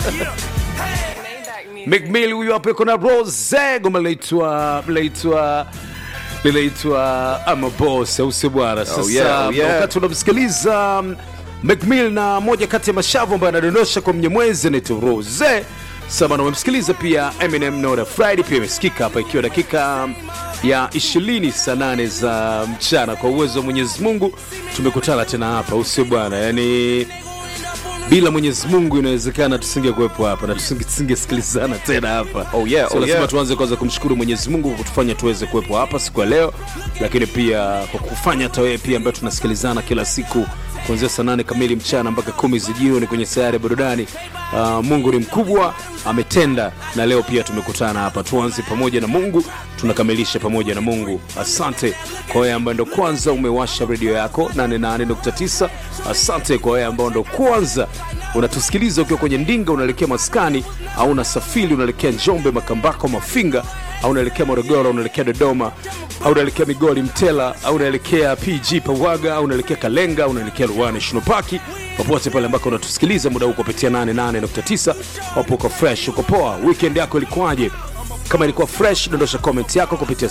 Mcmill huyu hapo yuko na Rose, goma linaitwa linaitwa linaitwa ama boss, au sio bwana? Sasa yeah, oh yeah. wakati unamsikiliza um, Mcmill na moja kati ya mashavu ambayo anadondosha kwa mnyemwezi anaitwa Rose. Sasa na umemsikiliza pia Eminem Nora Friday pia imesikika hapa ikiwa dakika um, ya 20 saa 8 za mchana. Kwa uwezo wa Mwenyezi Mungu tumekutana tena hapa, au sio bwana? Yani bila Mwenyezi Mungu inawezekana tusingekuwepo hapa na tusinge- tusingesikilizana tena hapa. Oh yeah, so oh lazima yeah. tuanze kwanza kumshukuru Mwenyezi Mungu kwa kutufanya tuweze kuwepo hapa siku ya leo, lakini pia kwa kufanya hata wewe pia ambaye tunasikilizana kila siku kuanzia saa nane kamili mchana mpaka kumi za jioni kwenye sayari ya burudani. Uh, Mungu ni mkubwa, ametenda na leo pia tumekutana hapa. Tuanze pamoja na Mungu, tunakamilisha pamoja na Mungu. Asante kwa wewe ambaye ndo kwanza umewasha redio yako 88.9. Asante kwa wewe ambao ndo kwanza unatusikiliza ukiwa kwenye ndinga unaelekea maskani au unasafiri unaelekea Njombe, Makambako, Mafinga au unaelekea Morogoro, unaelekea Dodoma au unaelekea Migori, Mtela au unaelekea PG Pawaga au unaelekea Kalenga au unaelekea Ruaha National Park, popote pale ambako unatusikiliza muda huu kupitia 88.9, wapo uko fresh, uko poa. Weekend yako ilikuwaje? Kama ilikuwa fresh, dondosha comment yako kupitia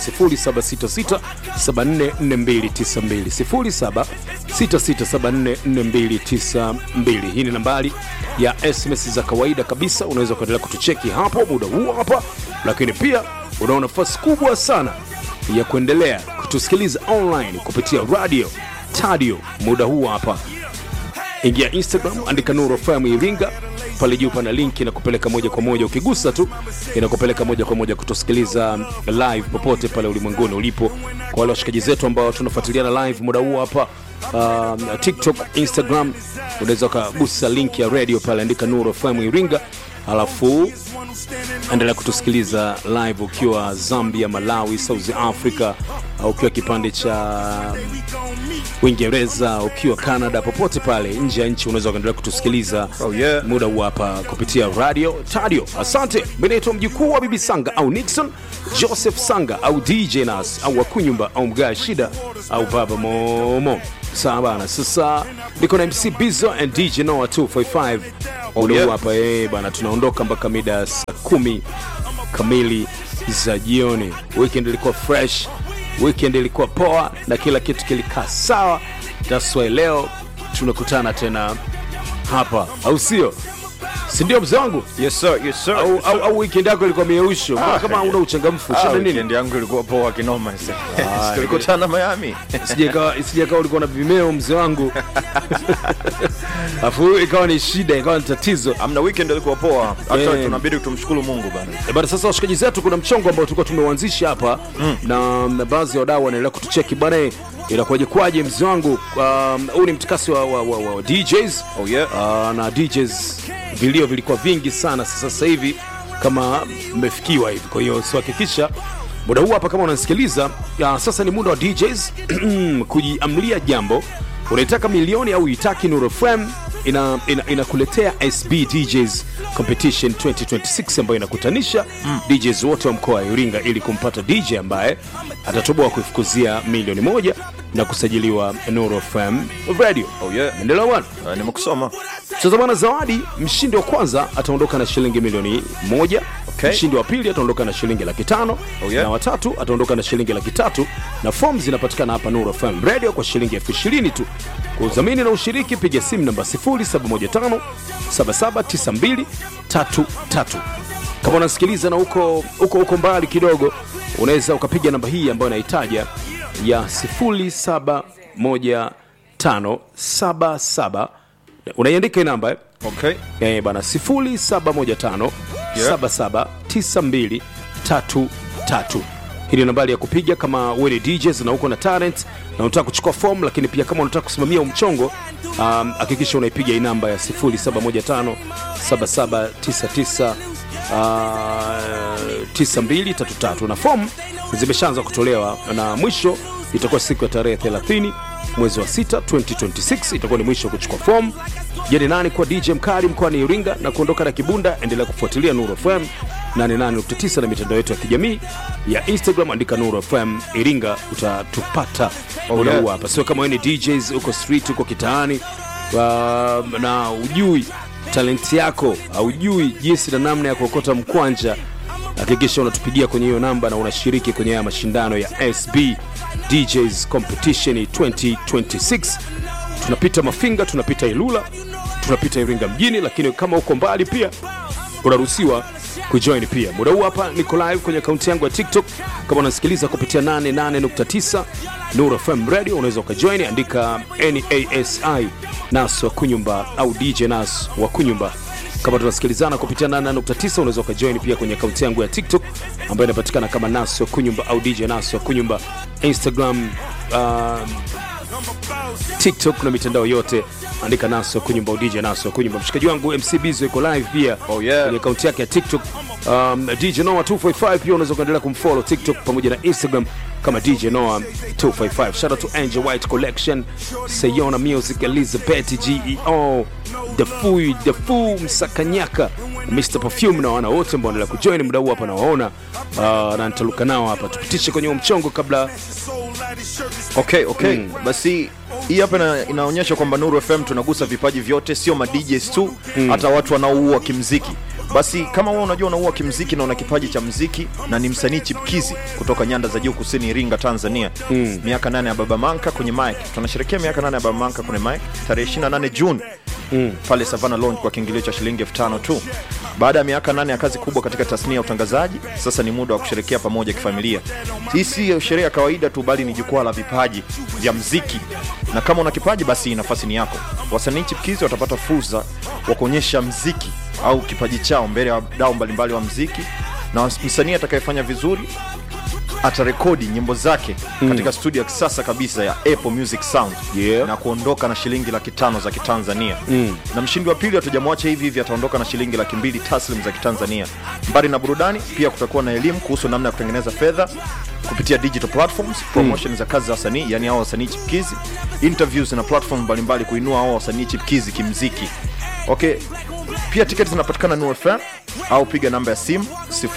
0766744292 0766744292. Hii ni nambari ya SMS za kawaida kabisa, unaweza kuendelea kutucheki hapo muda huu hapa, lakini pia unao nafasi kubwa sana ya kuendelea kutusikiliza online kupitia radio tadio muda huu hapa ingia instagram andika nuru fm iringa pale juu pana linki inakupeleka moja kwa moja ukigusa tu inakupeleka moja kwa moja kutusikiliza live popote pale ulimwenguni ulipo kwa wale washikaji zetu ambao tunafuatiliana live muda huu hapa um, tiktok instagram unaweza ukagusa linki ya radio pale andika nuru fm iringa alafu endelea kutusikiliza live ukiwa zambia malawi south africa au ukiwa kipande cha uingereza ukiwa canada popote pale nje ya nchi unaweza ukaendelea kutusikiliza Oh, yeah. muda huu hapa kupitia radio tadio asante menaitwa mjukuu wa bibi sanga au nixon joseph sanga au dj nas au wakunyumba au mgaa shida au baba momo sawa bana sasa niko na mc bizo and dj noa 245 muda huu yeah. hapa eh, bana tunaondoka mpaka mida ya saa kumi kamili za jioni weekend ilikuwa fresh weekend ilikuwa poa na kila kitu kilikaa sawa taswai leo tunakutana tena hapa au sio sindio mzee wangu Yes sir, yes sir. au, yes, au, sir. au weekend yako ilikuwa mieusho Mbona kama una uchangamfu Ah, shida nini weekend yangu ilikuwa poa kinoma ise. Tulikutana Miami. Sijakawa sijakawa ulikuwa na vimeo mzee wangu afu ikawa ni shida ikawa ni tatizo Amna weekend ilikuwa poa. Hata Eh. tunabidi tumshukuru Mungu bana. Eh, bana sasa washikaji zetu kuna mchongo ambao tulikuwa tumeuanzisha hapa mm. na, na baadhi ya wadau wanaendelea kutucheki bana eh, inakuwaje kwaje mzee wangu Um, huu ni mtikasi wa, wa, wa, wa DJs Oh, yeah. uh, na DJs vilio vilikuwa vingi sana sasa sasa hivi kama mmefikiwa hivi kwa hiyo sihakikisha muda huu hapa kama unasikiliza uh, sasa ni muda wa DJs kujiamlia jambo unaitaka milioni au uitaki Nuru FM ina, ina, inakuletea SB DJs Competition 2026 ambayo inakutanisha mm. DJs wote wa mkoa wa Iringa ili kumpata DJ ambaye atatoboa kuifukuzia milioni moja na kusajiliwa Nuru FM Radio. Oh, yeah. Endelea bwana. Ah, Nimekusoma. Sasa bwana, zawadi, mshindi wa kwanza ataondoka na shilingi milioni moja. Okay. Mshindi wa pili ataondoka na shilingi laki tano Oh, yeah. na watatu ataondoka na shilingi laki tatu na fomu zinapatikana hapa Nuru FM Radio kwa shilingi elfu ishirini tu. Kwa udhamini na ushiriki, piga simu namba 0715 779233. Kama unasikiliza na uko uko uko mbali kidogo, unaweza ukapiga namba hii ambayo naitaja ya 071577 unaiandika hii namba eh? Okay. Eh, bana 0715 Yeah. 779233 hii ni nambari ya kupiga kama wewe ni DJs na uko na talent na unataka kuchukua form, lakini pia kama unataka kusimamia umchongo um, hakikisha unaipiga hii namba ya 0715 7799 uh, 9233 na form zimeshaanza kutolewa na mwisho itakuwa siku ya tarehe 30 mwezi wa 6 2026 itakuwa ni mwisho wa kuchukua fomu jeni nani kwa dj mkali mkoani iringa na kuondoka na kibunda endelea kufuatilia nuru fm 88.9 na mitandao yetu ya kijamii ya instagram andika nuru fm iringa utatupata Oh, muda yeah. huu hapa sio kama wewe ni djs uko street uko kitaani uh, na ujui talenti yako haujui jinsi na namna ya kuokota mkwanja hakikisha unatupigia kwenye hiyo namba na unashiriki kwenye haya mashindano ya sb djs competition 2026 tunapita mafinga tunapita ilula tunapita iringa mjini lakini kama uko mbali pia unaruhusiwa kujoin pia muda huu hapa niko live kwenye akaunti yangu ya tiktok kama unasikiliza kupitia 88.9 Nuru FM radio unaweza ukajoin andika nasi nas wa kunyumba au dj nas wa kunyumba kama tunasikilizana kupitia 88.9 unaweza ukajoin pia kwenye akaunti yangu ya tiktok ambayo inapatikana kama nas wa kunyumba au dj nas wa kunyumba instagram um, tiktok na mitandao yote andika naso kunyumba udj naso kunyumba mshikaji wangu mc bizo iko live pia Oh, yeah. kwenye akaunti yake ya tiktok um, dj noa 255 pia unaweza kuendelea kumfollow tiktok pamoja na instagram kama dj noa 255 shout out to angel white collection sayona music elizabeth geo the fui the fu msakanyaka mr perfume na wana wote ambao wanaendelea kujoin muda huu hapa nawaona uh, na nitaluka nao hapa tupitishe kwenye huo mchongo kabla okay okay basi hii hapa ina, inaonyesha kwamba nuru fm tunagusa vipaji vyote sio ma DJs tu hata watu wanaoua kimziki basi kama wewe unajua unaua kimziki na una kipaji cha mziki na ni msanii chipkizi kutoka nyanda za juu kusini iringa tanzania mm. miaka nane ya baba manka kwenye mic tunasherekea miaka nane ya baba manka kwenye mic tarehe 28 june mm. pale savana lounge kwa kiingilio cha shilingi elfu tano tu baada ya miaka nane ya kazi kubwa katika tasnia ya utangazaji sasa ni muda wa kusherekea pamoja kifamilia hii si sherehe ya kawaida tu bali ni jukwaa la vipaji vya mziki na kama una kipaji basi nafasi ni yako wasanii chipkizi watapata fursa wa kuonyesha mziki au kipaji chao mbele ya wadau mbalimbali wa mziki na msanii atakayefanya vizuri atarekodi nyimbo zake mm. katika studio ya kisasa kabisa ya Apple Music Sound Yeah. na kuondoka na shilingi laki tano za kitanzania mm. na mshindi wa pili hatujamwacha hivi hivi ataondoka na shilingi laki mbili taslim za kitanzania mbali na burudani pia kutakuwa na elimu kuhusu namna ya kutengeneza fedha kupitia digital platforms promotion mm. za kazi za wasanii yani hao wasanii chipkizi interviews na platform mbalimbali kuinua hao wasanii chipkizi kimziki okay pia tiketi zinapatikana Nuru FM au piga namba ya simu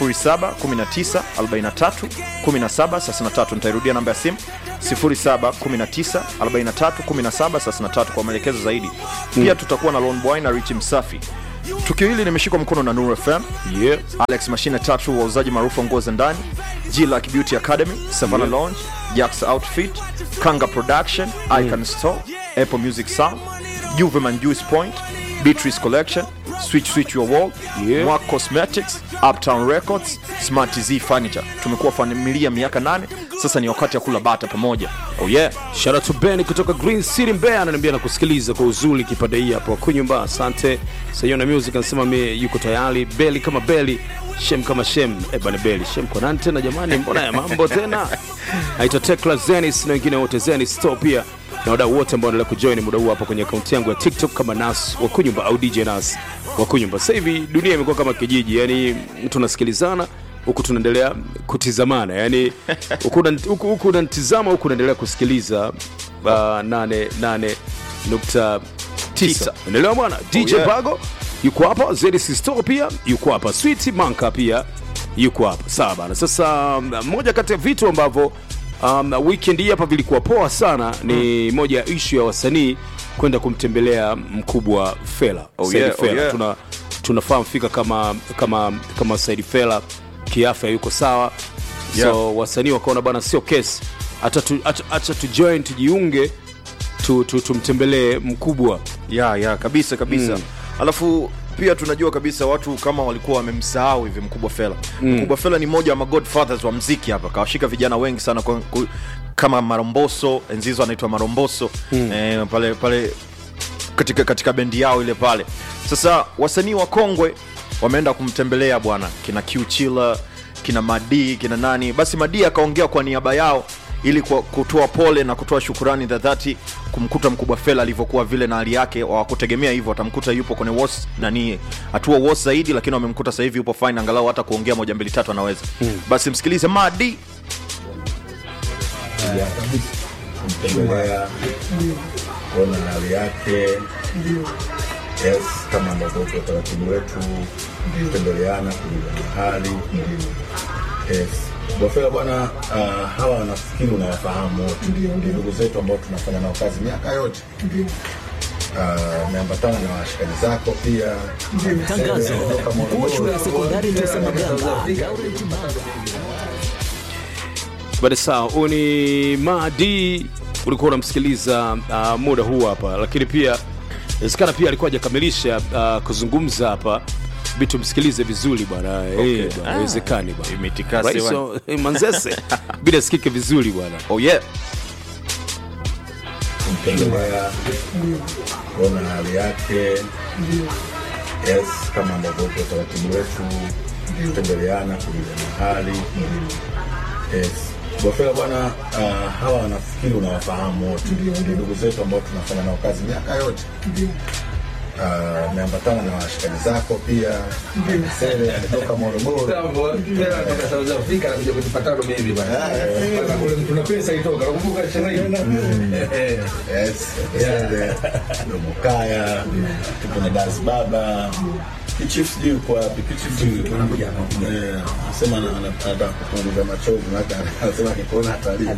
0719431733 nitairudia namba ya simu 0719431733 kwa maelekezo zaidi pia tutakuwa na Lone Boy na Rich Msafi tukio hili limeshikwa mkono na Nuru FM yeah. Alex mashine tatu wauzaji maarufu wa nguo za ndani G-Lack Beauty Academy Savannah Yeah. Lounge Jax Outfit Kanga Production Icon Store Apple Music Sound Juveman Juice Point Beatrice Collection Switch Switch Your Wall Yeah. Mwak Cosmetics Uptown Records Smart Z Furniture tumekuwa familia miaka nane sasa ni wakati ya kula bata pamoja oh yeah Shout out to Ben kutoka Green City Mbeya ananiambia na kusikiliza kwa uzuri kipande hii hapo kunyumba. Asante. Sayona Music anasema mi yuko tayari. Beli kama Beli, Shem kama Shem. Eh bana Beli, Shem kwa nani tena jamani? Mbona ya mambo tena? Aitwa Tekla Zenis na wengine wote Zenis Store pia na wadau wote ambao wanaendelea kujoin muda huu hapa kwenye akaunti yangu ya TikTok kama Nas wa kunyumba au DJ Nas wa kunyumba. Sasa hivi dunia imekuwa kama kijiji, yani tunasikilizana huku tunaendelea kutizamana yani huku una- huku huku unanitizama huku unaendelea kusikiliza uh, nane nane nukta tisa Tisa. unaelewa bwana dj yeah. bago yuko hapa ZDC store pia yuko hapa sweet manka pia yuko hapa sawa bana sasa um, moja kati ya vitu ambavyo um, weekend hii hapa vilikuwa poa sana ni moja ya ishu ya wasanii kwenda kumtembelea mkubwa fela Oh Said yeah, oh Fela. yeah. tuna tunafahamu fika kama kama kama Said Fela kiafya yuko sawa Yeah. so wasanii wakaona bana sio kesi hata tu, acha, acha tu join tujiunge tu, tu, tumtembelee mkubwa ya ya kabisa kabisa mm. alafu pia tunajua kabisa watu kama walikuwa wamemsahau hivi mkubwa fela mm. mkubwa fela ni mmoja wa magodfathers wa mziki hapa kawashika vijana wengi sana kwa, ku, kama maromboso enzizo anaitwa maromboso mm. eh, pale pale katika, katika bendi yao ile pale sasa wasanii wa kongwe wameenda kumtembelea bwana kina qchila kina madii kina nani basi madii akaongea kwa niaba yao ili kwa- kutoa pole na kutoa shukurani za dhati kumkuta mkubwa fela alivyokuwa vile na hali yake wakutegemea hivyo watamkuta yupo kwenye was nani hatua was zaidi lakini wamemkuta sasa hivi yupo fine angalau hata kuongea moja mbili tatu anaweza hmm. basi msikilize madi ya kumtembelea kuona hali yake yes kama ambavyo kwa utaratibu wetu kutembeleana kujuliana hali yes Bwafela bwana, uh, hawa nafikiri unawafahamu wote, ni ndugu zetu ambao tunafanya nao kazi miaka yote. Ah, umeambatana na washikaji zako pia Tangazo. Kutoka Mkuu wa Morogoro. shule ya sekondari Tosa Magamba, Baada sawa, huyu ni Madi, ulikuwa unamsikiliza uh, muda huu hapa, lakini pia inawezekana pia alikuwa hajakamilisha uh, kuzungumza hapa vitu, msikilize vizuri bwana. Eh, bwana, haiwezekani bwana. Imetikasi Rais bwana. wa- eh, Manzese bila sikike vizuri bwana. oh yeah kumtembelea kuona hali yake yes kama ambavyo uko utaratibu wetu kutembeleana kujuliana hali yes Bofela bwana, uh, hawa nafikiri unawafahamu wote, ni ndugu zetu ambao tunafanya nao kazi miaka yote. Uh, umeambatana na washikaji zako pia. Sele ametoka Morogoro, yes, Sele Domokaya, tuko na Das Baba Kichifu sijui yuko wapi? Kichifu eh, anasema ana- ana- anataka kupunguza machozi, maana anasema akikuona atalii.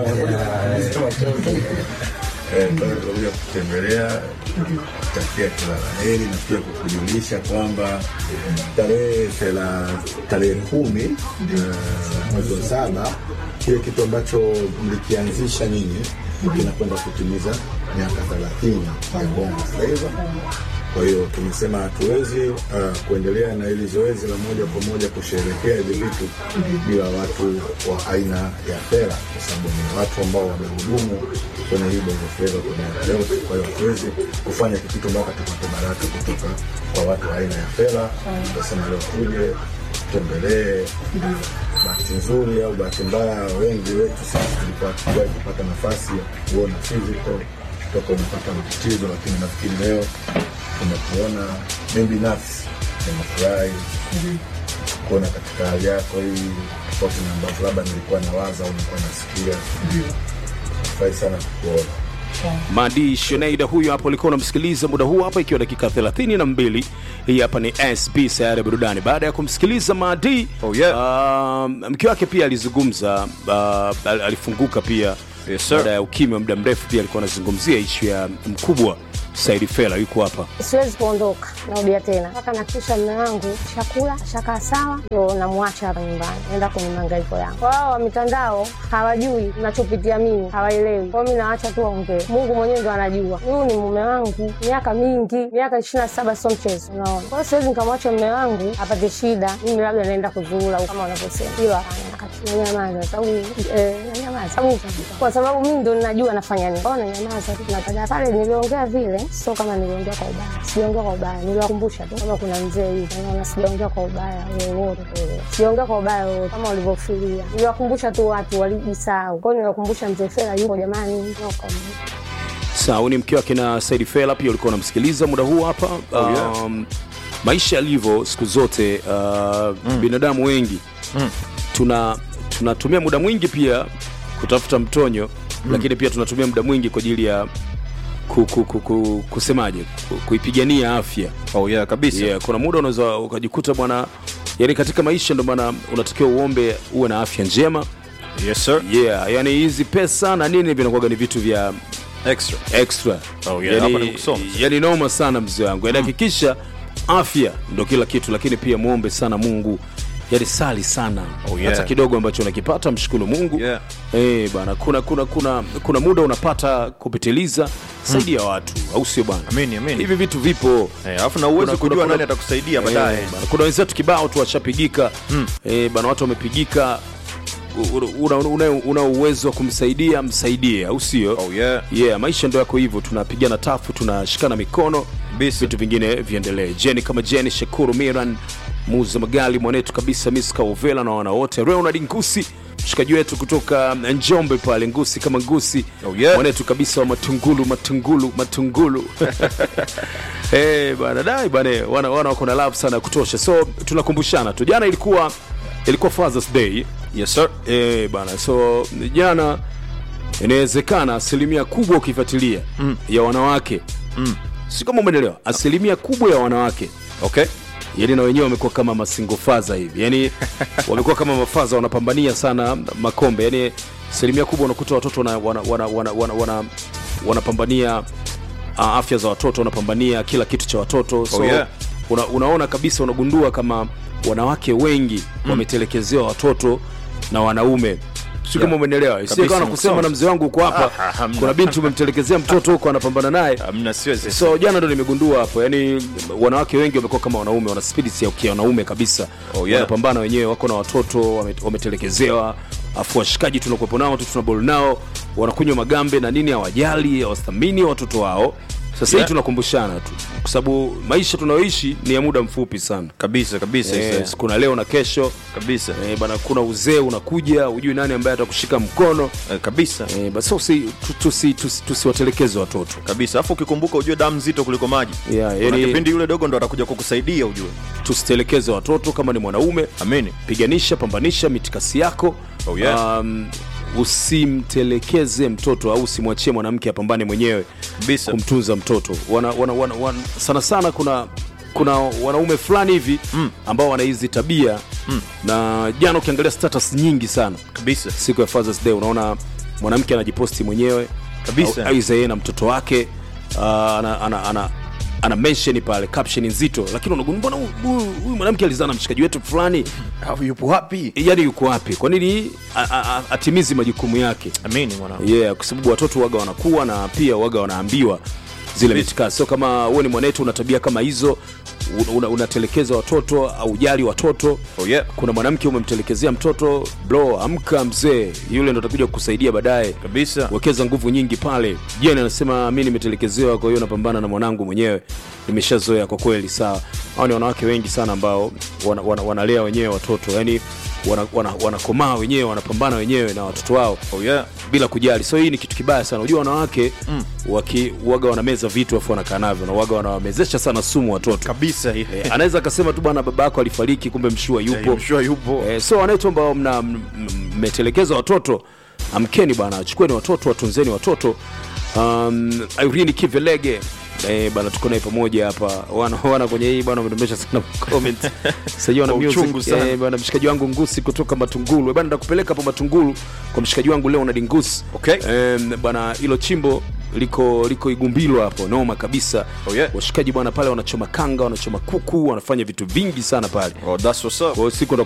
Eh, kwa hiyo tunakuja kutembelea kutakia kila la heri na pia kukujulisha kwamba tarehe thela- tarehe kumi eh, mwezi wa saba kile kitu ambacho mlikianzisha nyinyi kinakwenda kutimiza miaka thelathini ya Bongo Flava. Kwa hiyo tumesema hatuwezi uh, kuendelea na hili zoezi la moja kwa moja kusherehekea hivi vitu bila watu wa aina ya Fela, kwa sababu ni watu ambao wamehudumu kwenye hii Bongo Flava kwa miaka yote. Kwa hiyo hatuwezi kufanya kitu mpaka tupate baraka kutoka kwa watu wa aina ya Fela. Tukasema leo tuje tutembelee. Bahati nzuri au bahati mbaya, wengi wetu sisi tulikuwa hatujawahi kupata nafasi ya kuona physical toka umepata matatizo, lakini nafikiri leo tumekuona. Mimi binafsi nimefurahi kuona katika hali yako hii, tofauti na ambavyo labda nilikuwa nawaza au nilikuwa nasikia. Furahi sana kukuona. Madi Sheneida huyo hapo ulikuwa unamsikiliza muda huu hapa, ikiwa dakika 32. Hii hapa ni SB sayari ya burudani. Baada ya kumsikiliza Madi Oh, yeah. uh, mke wake pia alizungumza uh, al- alifunguka pia Yes, sir. baada ya ukimya wa muda mrefu, pia alikuwa anazungumzia ishu ya mkubwa Saidi Fela, yuko hapa siwezi kuondoka, narudia tena mpaka nakisha mme wangu chakula shakaa sawa, ndo namwacha hapa nyumbani, naenda kwenye mahangaiko yangu. Wao wa mitandao hawajui nachopitia mimi, hawaelewi kwao, mi naacha tu waongee. Mungu mwenyewe ndo anajua. Huyu ni mume wangu miaka mingi, miaka ishirini na saba, sio mchezo, unaona. Kwa hiyo siwezi nikamwacha mme wangu apate shida, mimi labda naenda kuzuula kama wanavyosema, hilo hapana. Nanyamaza sababu eh, nanyamaza sababu kwa sababu mimi ndo ninajua nafanya nini. Kwa hiyo nanyamaza tu, nataja pale niliongea vile, sio kama niliongea kwa ubaya, sijaongea kwa ubaya, niliwakumbusha tu kama kuna mzee hivi, naona sijaongea kwa ubaya wowote, eh, sijaongea kwa ubaya wowote kama walivyofikiria. Niliwakumbusha tu watu walijisahau, kwa hiyo niliwakumbusha mzee Fela yupo jamani, no comment. Sawa, huyu ni mke wake na Saidi Fela, pia ulikuwa unamsikiliza muda huu hapa. Oh, yeah. um, maisha yalivyo siku zote uh, binadamu wengi tuna tunatumia muda mwingi pia kutafuta mtonyo lakini pia tunatumia muda mwingi kwa ajili ya ku, ku, ku, ku, kusemaje ku, kuipigania afya oh yeah kabisa yeah, kuna muda unaweza ukajikuta bwana yani katika maisha ndo maana unatakiwa uombe uwe na afya njema yes sir yeah yani hizi pesa na nini vinakuwaga ni vitu vya extra extra Oh, yeah, hapa ni kusoma. yani noma sana mzee wangu yani hakikisha afya ndo kila kitu lakini pia muombe sana mungu yani sali sana Oh, yeah. hata kidogo ambacho unakipata mshukuru mungu Yeah. Eh, bana kuna kuna kuna kuna muda unapata kupitiliza saidia watu au sio bana Amini, amini. hivi vitu vipo Eh, alafu na uwezo Kuna- kuna- kujua kuna- nani atakusaidia baadaye Eh, bana, kuna wenzetu kibao tu washapigika eh, bana watu wamepigika U- una, una, una uwezo wa kumsaidia msaidie au sio oh yeah yeah maisha ndo yako hivyo tunapigana tafu tunashikana mikono Bisa. vitu vingine viendelee jeni kama jeni shakuru miran muza magali mwanetu kabisa miska uvela na wana wote ronald ngusi mshikaji wetu kutoka njombe pale ngusi kama ngusi Oh, yeah. mwanetu kabisa wa matungulu matungulu matungulu hey, bana dai bana wana, wana wako na love sana ya kutosha so tunakumbushana tu jana ilikuwa ilikuwa fathers day yes sir Eh, bana so jana inawezekana asilimia kubwa ukifuatilia mm. ya wanawake mm. si kama umeelewa asilimia kubwa ya wanawake okay yani na wenyewe wamekuwa kama masingofaza hivi yani wamekuwa kama mafaza wanapambania sana makombe yani asilimia kubwa unakuta watoto wana, wana, wana, wana, wana, wana, wanapambania uh, afya za watoto wanapambania kila kitu cha watoto so Oh, yeah. una, unaona kabisa unagundua kama wanawake wengi wametelekezewa watoto na wanaume si kama Yeah. umenielewa sio Kabisa, kama nakusema nakusoma. na mzee wangu uko hapa Ah, hamna. kuna binti umemtelekezea mtoto huko anapambana naye Hamna, siwezi. so jana ndo nimegundua hapo yani wanawake wengi wamekuwa kama wanaume wana spirit ya kia wanaume kabisa Oh, yeah. wanapambana wenyewe wako na watoto wame- wametelekezewa afu washikaji tunakuwepo nao tu tunabol nao wanakunywa magambe na nini hawajali hawathamini watoto wao sasa Yeah. hii tunakumbushana tu kwa sababu maisha tunayoishi ni ya muda mfupi sana kabisa kabisa yes, yes. kuna leo na kesho kabisa eh, bana kuna uzee unakuja hujui nani ambaye atakushika mkono Eh, kabisa eh, basi usi- tu- tusi- tusi- tusiwatelekeze watoto kabisa alafu ukikumbuka ujue damu nzito kuliko maji Yeah, Kuna yani- kipindi yule dogo ndo atakuja kukusaidia ujue tusitelekeze watoto kama ni mwanaume amini piganisha pambanisha mitikasi yako Oh, yeah. um, usimtelekeze mtoto au usimwachie mwanamke apambane mwenyewe kabisa kumtunza mtoto wana, wana, wana, wana, sana sana kuna kuna wanaume fulani hivi mm. ambao wana hizi tabia mm. na jana ukiangalia status nyingi sana kabisa siku ya Father's Day unaona mwanamke anajiposti mwenyewe Kabisa. au- aidha yeye na mtoto wake uh, ana, ana, ana, ana mention pale caption nzito lakini unagundua mbona huyu- huyu huyu mwanamke alizaa na mshikaji wetu fulani au yupo wapi yani yuko wapi kwa nini a- a- a- atimizi majukumu yake amini mwanangu yeah kwa sababu watoto waga wanakuwa na pia waga wanaambiwa zile mitikasi so kama wewe ni mwanetu una tabia kama hizo una- una- unatelekeza watoto au jali watoto oh yeah kuna mwanamke umemtelekezea mtoto bro amka mzee yule ndo atakuja kukusaidia baadaye kabisa wekeza nguvu nyingi pale jen anasema mi nimetelekezewa kwa hiyo napambana na mwanangu mwenyewe nimeshazoea kwa kweli sawa hao ni wanawake wengi sana ambao wana, wana, wanalea wenyewe watoto yani wanakomaa wana, wanakomaa wenyewe wanapambana wenyewe na watoto wao oh yeah bila kujali so hii ni kitu kibaya sana unajua wanawake mm. waki waga wanameza vitu afu wanakaa navyo na waga wanawamezesha sana sumu watoto kabisa hii Eh, anaweza akasema tu bwana baba yako alifariki kumbe mshua yupo mshua yupo Eh, so wanawetu ambao mna- m- m- mmetelekeza watoto amkeni bwana chukueni watoto watunzeni watoto um, irene kivelege Eh, bana tuko naye pamoja hapa wana, wana kwenye hii bwana wamedondosha sana comment sasa wana Kwa music uchungu sana. eh, bwana mshikaji wangu ngusi kutoka matungulu Eh, bwana ndakupeleka hapo matungulu kwa mshikaji wangu leo na dingusi Okay. eh, bwana hilo chimbo liko liko igumbilo hapo noma kabisa Oh, yeah. washikaji bwana pale wanachoma kanga wanachoma kuku wanafanya vitu vingi sana pale oh that's what's up kwa hiyo siku